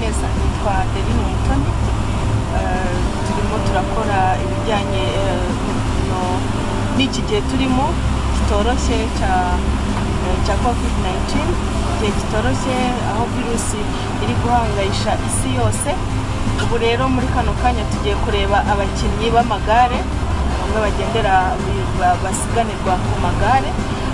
neza nitwa adeline witoni turimo turakora ibijyanye eh, no- n'iki gihe turimo kitoroshye cya eh, cya covid 19 igihe kitoroshye aho virusi iri guhangayisha isi yose ubu rero muri kano kanya tugiye kureba abakinnyi b'amagare bamwe bagendera ba- basiganirwa ku magare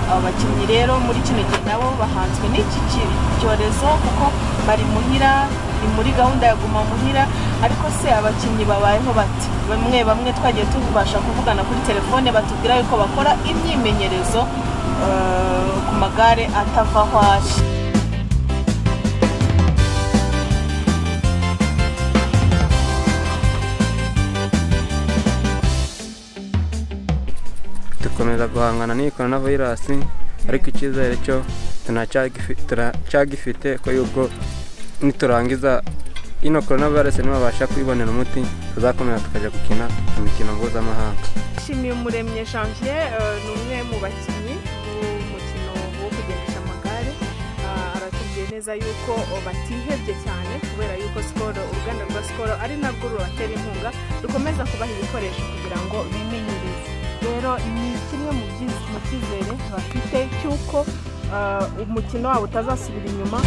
aba bakinnyi rero muri kino gihe nabo bahanzwe n'iki ki- cyorezo kuko bari muhira ni muri gahunda ya guma muhira ariko se abakinnyi babayeho bati bamwe bamwe twagiye tubasha kuvugana kuri telefone batubwira yuko bakora imyimenyerezo eh, ku magare atava aho ari dukomeza guhangana n'iyi coronavirus ariko icyizere cyo tunacyagifi- turacyagifite ko y'ubwo niturangiza ino coronavirus nibabasha kuyibonera umuti tuzakomeza tukajya gukina imikino mpuzamahanga Nshimiyumuremye Janvier eh, ni umwe mu bakinnyi b'umukino wo kugendesha amagare Ah, aratubwiye neza yuko oh, batihebye cyane kubera yuko sikoro uruganda rwa sikoro ari narwo rubatera inkunga rukomeza kubaha ibikoresho kugira ngo bimenyereze rero ni kimwe mu byiz- mu cyizere bafite cy'uko ah, umukino wabo utazasubira inyuma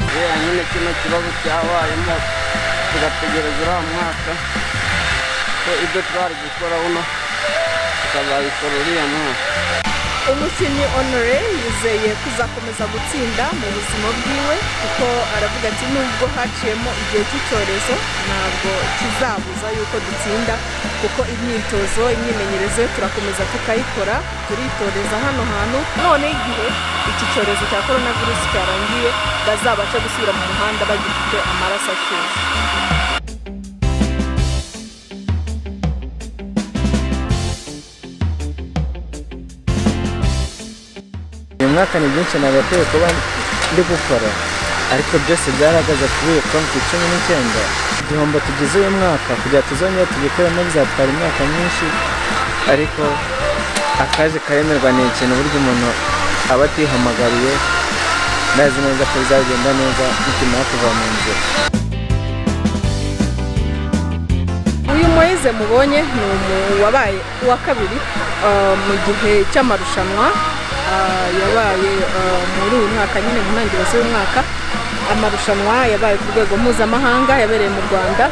kubera nyine kino kibazo cyabayemo tugategereza uriya mwaka ko ibyo twari gukora uno tukazabikora uriya mwaka umukinnyi honore yizeye kuzakomeza gutsinda mu buzima bwiwe kuko aravuga ati nubwo haciyemo igihe cy'icyorezo ntabwo kizabuza yuko dutsinda kuko imyitozo imyimenyerezo turakomeza tukayikora turitoreza hano hantu none igihe iki cyorezo cya korona virusi cyarangiye bazabashe gusubira mu muhanda bagifite amaraso ashyushye uyu mwaka ni byinshi nagakwiye kuba ndi gukora ariko byose byaragaze kuri iyo konti cumi n'icyenda igihombo tugize uyu mwaka kugira tuzongere tugikuremo bizatwara imyaka myinshi ariko akaje karemerwa ni ikintu burya umuntu aba atihamagariye ndazi neza ko bizagenda neza nikimara kuva mu nzira uyu moyize mubonye ni umu- wabaye uwa kabiri ah, mu gihe cy'amarushanwa ah, yabaye ah, muri uyu mwaka nyine mu ntangiriro z'uyu mwaka amarushanwa yabaye ku rwego mpuzamahanga yabereye mu rwanda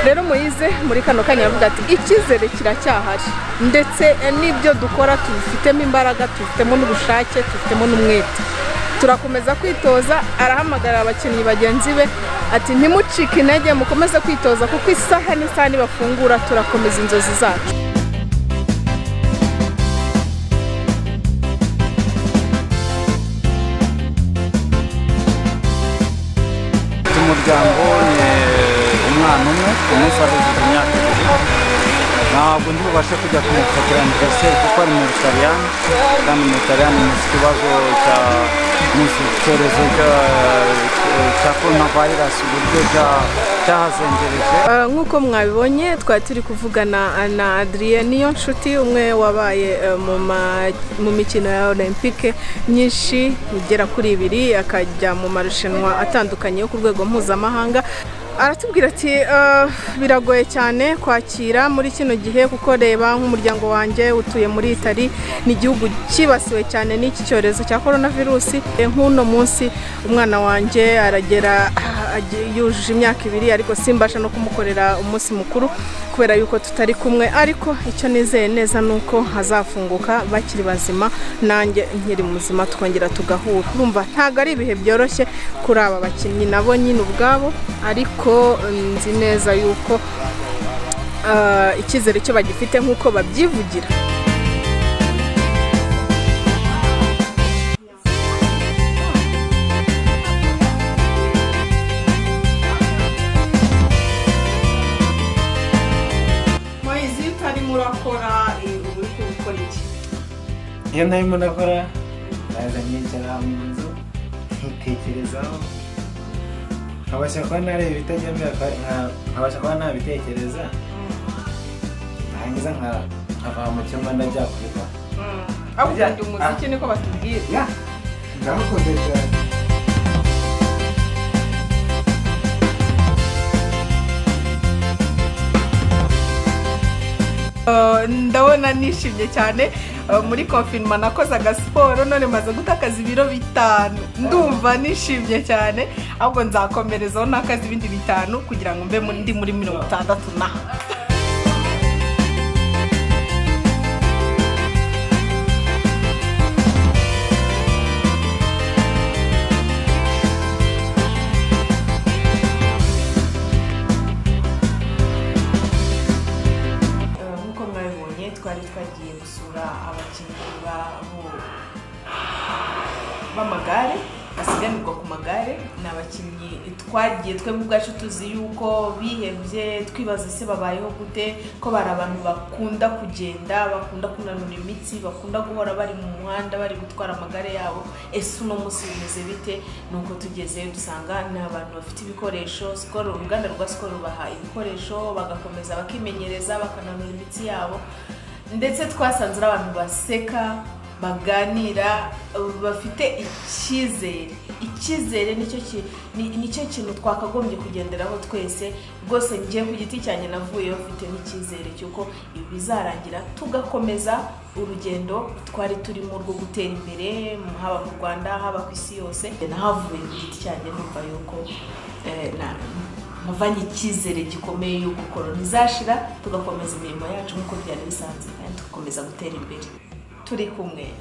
rero muyize muri kano kanya yavuga ati icyizere kiracyahari ndetse eh, n'ibyo dukora tubifitemo imbaraga tubifitemo n'ubushake tubifitemo n'umwete turakomeza kwitoza arahamagarira abakinnyi bagenzi be ati ntimucike intege mukomeze kwitoza kuko isaha n'isaha nibafungura turakomeza inzozi zacu Mfite umuryango ni umwana umwe umunsi aruzuza imyaka ibiri ntabwo ndibubashe kujya kumufatira aniveriseri kuko ari mu butaliyani kandi mu butaliyani ni ikibazo cya ni icyorezo cya- cya korona vayirasi uburyo cya- cyahazengereje Eh, nk'uko mwabibonye twari turi kuvugana na adrien niyo nshuti umwe wabaye eh, mu ma- mu mikino ya olympique myinshi igera kuri ibiri akajya mu marushanwa atandukanye yo ku rwego mpuzamahanga aratubwira ati "Eh, biragoye cyane kwakira muri kino gihe kuko reba nk'umuryango wanjye utuye muri itali ni igihugu cyibasiwe cyane n'iki cyorezo cya korona virusi nk'uno munsi umwana wanjye aragera agiye- yujuje imyaka ibiri ariko simbasha no kumukorera umunsi mukuru kubera yuko tutari kumwe ariko icyo nizeye neza ni uko hazafunguka bakiri bazima nanjye nkiri muzima twongera tugahura urumva ntabwo ari ibihe byoroshye kuri aba bakinnyi nabo nyine ubwabo ariko nzi neza yuko eh, icyizere cyo bagifite nk'uko babyivugira mwayizi iyo utarimo urakora uri gukora iki iyo ntarimo ndakora ndaza nkicara mu nzu nkitekerezaho nkabasha kuba nareba ibitajya mbere nka- nkabasha kuba nabitekereza ntangiza nka nkava mu cyumba ndajya kwiga aho ukunda umuziki niko batubwira ya ndamukunze cyane Uh, ndabona nishimye cyane uh, muri confinement nakoze agasiporo none maze gutakaza ibiro bitanu ndumva nishimye cyane ahubwo nzakomerezaho nakaza ibindi bitanu kugira ngo mbe muri- ndi muri mirongo itandatu na nk'uko mwabibonye twari twagiye gusura abakinnyi ba- bo- b'amagare basiganirwa ku magare ni abakinnyi twagiye twebwe ubwacu tuzi yuko bihebye twibaza ese babayeho gute ko bari abantu bakunda kugenda bakunda kunanura imitsi bakunda guhora bari mu muhanda bari gutwara amagare yabo ese uno munsi bimeze bite ni uko tugezeyo dusanga ni abantu bafite ibikoresho Skol uruganda rwa sikoro rubaha ibikoresho bagakomeza bakimenyereza bakananura imitsi yabo ndetse twasanze ari abantu baseka baganira uh, bafite icyizere icyizere nicyo ki- ni- nicyo kintu twakagombye kugenderaho twese rwose ngiye ku giti cyanjye navuyeho mfite n'icyizere cy'uko ibi bizarangira tugakomeza urugendo twari turimo rwo gutera imbere haba mu rwanda haba ku isi yose nahavuye ku giti cyanjye numva yuko eh, na- navanye icyizere gikomeye y'uko korona izashira tugakomeza imirimo yacu nk'uko byari bisanzwe kandi tugakomeza gutera imbere turi kumwe